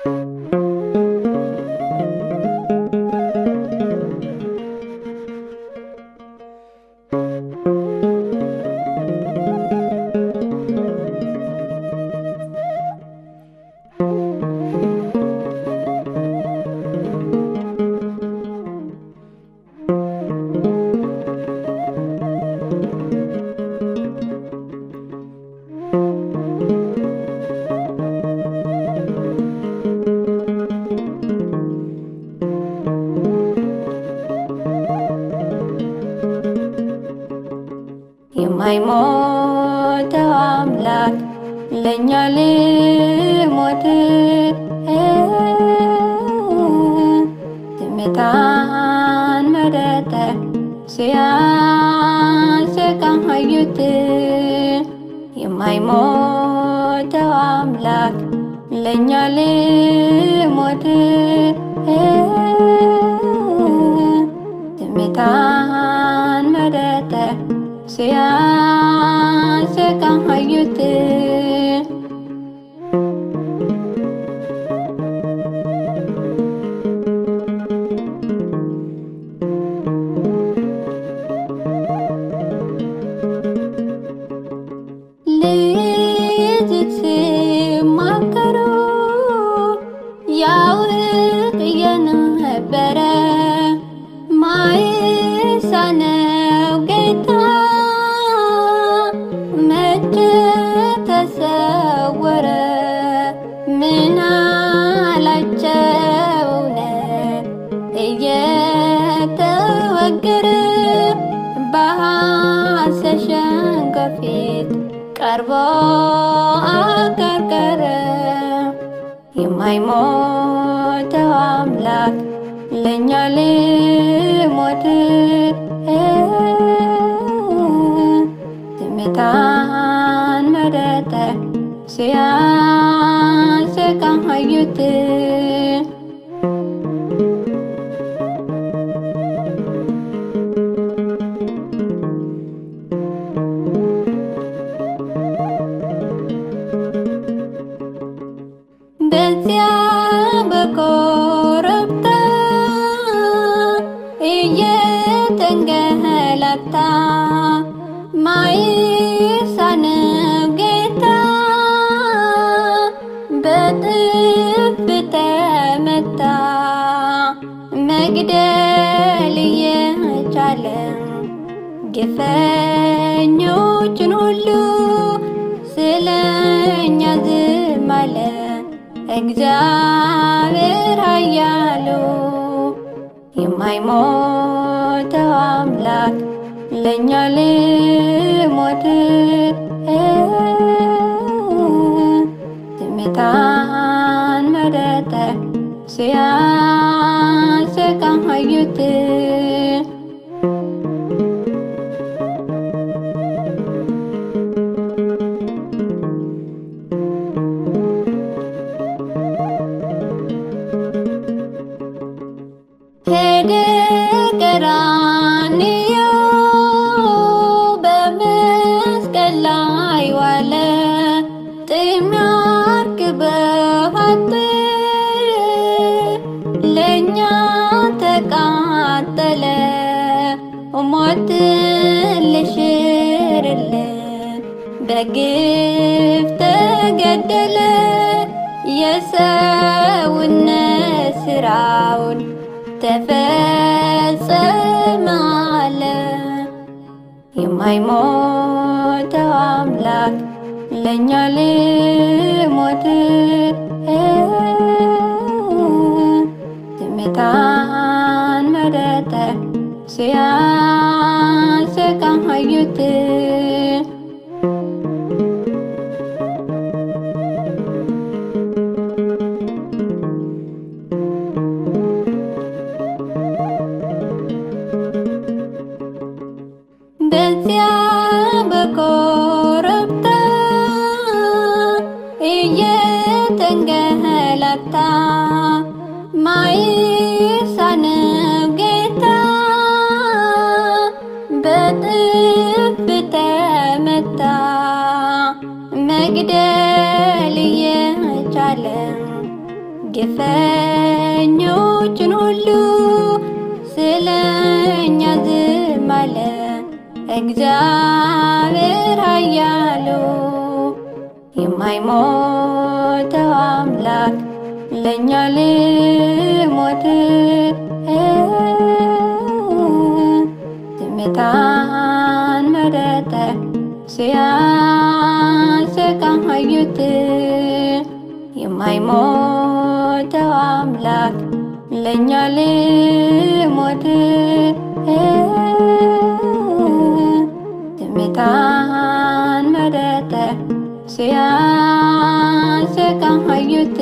የማይሞተው አምላክ ለእኛ ልሞት ዝምታን መረጠ ሲያሰቃዩት የማይሞተው አምላክ ለእኛ ልሞት ዝምታን መረጠ ሲያሰቃዩት ልጅት ሲማከሩ ያውቅ የነበረ ማይሳነው ጌታ መቼ ተሰወረ? ምን አላቸው እውነት እየተወገረ በሐሰት ሸንጎ ፊት ቀርቦ አቀርቀረ። የማይሞተው አምላክ ለእኛ ልሞት ዝምታን መረጠ ሲያሰቃዩት በዚያ በኮረብታ እየተንገላታ ማይሳነው ጌታ በጥፍ ተመታ። መግደል እየቻለ ግፈኞችን ሁሉ ስለኛ ዝም አለ። እግዚአብሔር ኃያሉ የማይሞተው አምላክ ለእኛ ልሞት ዝምታን መረጠ ሲያሰቃዩት ሄደ ቀራንዮ በመስቀል ላይ ዋለ ጥም ያርግበዋት ለእኛ ተቃጠለ ሞትን ልሽርልን በግፍ ተገደለ የሰውነት ስራውን ተፈጸመ አለ። የማይሞተው አምላክ ለእኛ ልሞት ዝምታን መረጠ ሲያሰቃዩት በዚያ በኮረብታ እየተንገላታ ማይሳነው ጌታ በጥፍ ተመታ። መግደል እየቻለ ግፈኞችን ሁሉ ስለኛ ዝም አለ እግዚአብሔር ኃያሉ የማይሞተው አምላክ ለእኛ ልሞት ዝምታን መረጠ ሲያሰቃዩት የማይሞተው አምላክ ለእኛ ልሞት ዝምታን መረጠ ሲያሰቃዩት